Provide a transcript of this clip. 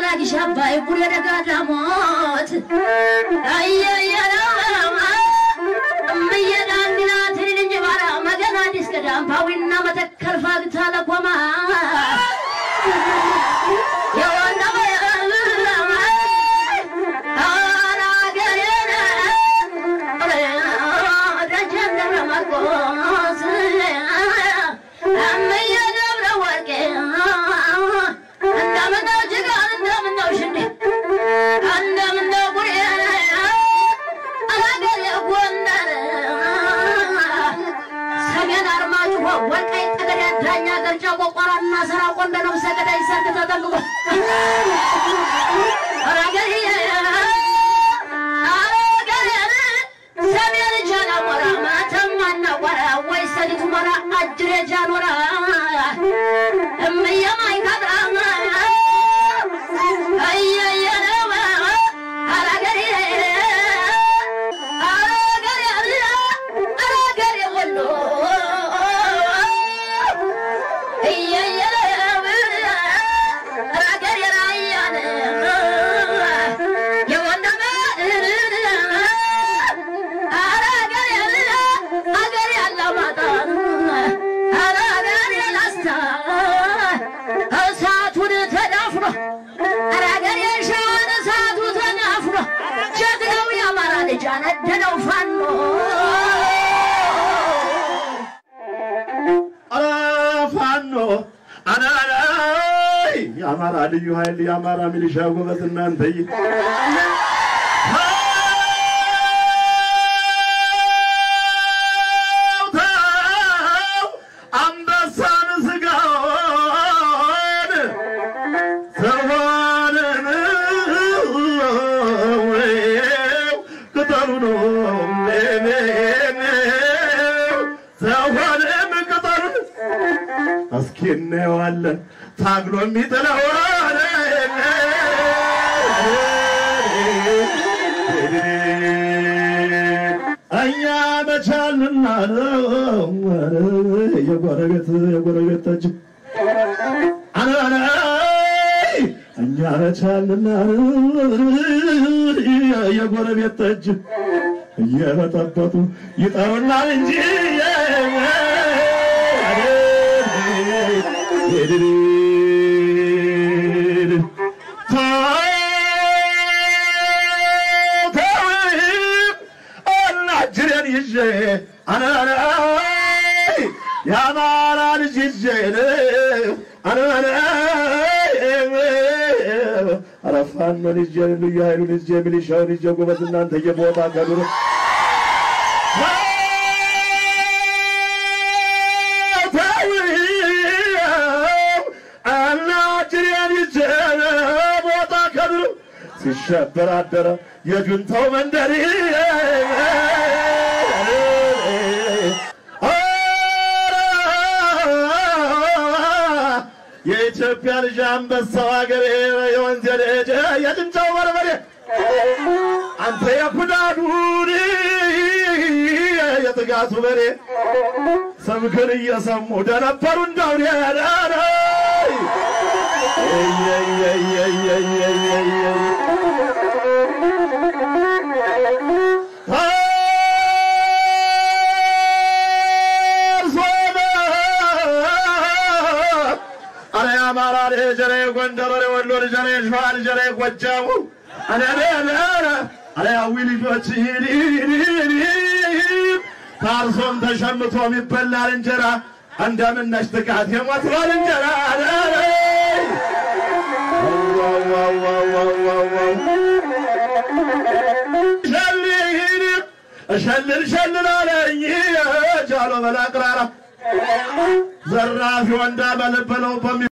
ላጊሽ አባይ ቡሬ ደጋዳሞት እምዬ ዳንግላ ትንል እንጂ ባራ መገና አዲስ ገዳም ፓዊና መተከል ፋግታ ለኮማ ወልቃይት ጠገዴ ዳኛ ገርጫ ቆቋራና ስራ ቆንደ ነው ሰገዳይ ሰርግ ተጠንቅቆ ሰሜን ጃን አሞራ ማተማና ቆራ ወይ ሰሊጥ ሞራ አጅሬ ጃኖራ እምዬ ማይካድራ አየየነው አራገሬ አራገሬ አራገሬ ወሎ እሳቱን ተዳፍኖ አራገር የሻን እሳቱ ተዳፍኖ ጀግናው የአማራ ልጅ አነደደው ፋኖ ኧረ ፋኖ አናላይ የአማራ ልዩ ኃይል የአማራ ሚሊሻ ጎበዝ እናንተይ አንበሳን ስጋውን ሰዋንን ቅጠሉ ነው ሰዋንም ቅጠሉን እስኪ እናየዋለን ታግሎ የሚጥለዋን እኛ መቻልና የጎረቤት የጎረቤት ጠጅ አናናይ እኛ መቻልና የጎረቤት ጠጅ እየበጠበጡ ይጠሩናል እንጂ አናጅሬን ይዤ አናናይ የአማራ ልጅ ይዤ አናናይ ኧረ ፋኖን ይዤ ልዩ ኃይሉን ይዤ ሚሊሻውን ይዤ ጎበዝ እናንተ የቦታ ከዱር አናጅሬን ይዤ ቦታ ከዱር ሲሸበር አደረ የጁንታው መንደሪ የኢትዮጵያ ልጅ አንበሳው ሀገሬ የወንዝ ልጅ የጭንጫው በርበሬ አንተ የኩዳዱን የጥጋቱ በሬ ስምክን እየሰሙ ደነበሩ እንዳውሬ አረ የአማራ ልጅ ኧረ የጎንደር ኧረ የወሎ ልጅ ኧረ የሸዋ ልጅ ኧረ የጎጃሙ አረ አረ ያዊ ልጆች ታርሶም ተሸምቶ የሚበላል እንጀራ እንደምነሽ ጥቃት የሞት ባልንጀራ እሸልል ሸልል አለኝ ጃሎ በላቅራራ ዘራፊ ወንዳ በልበለው በሚ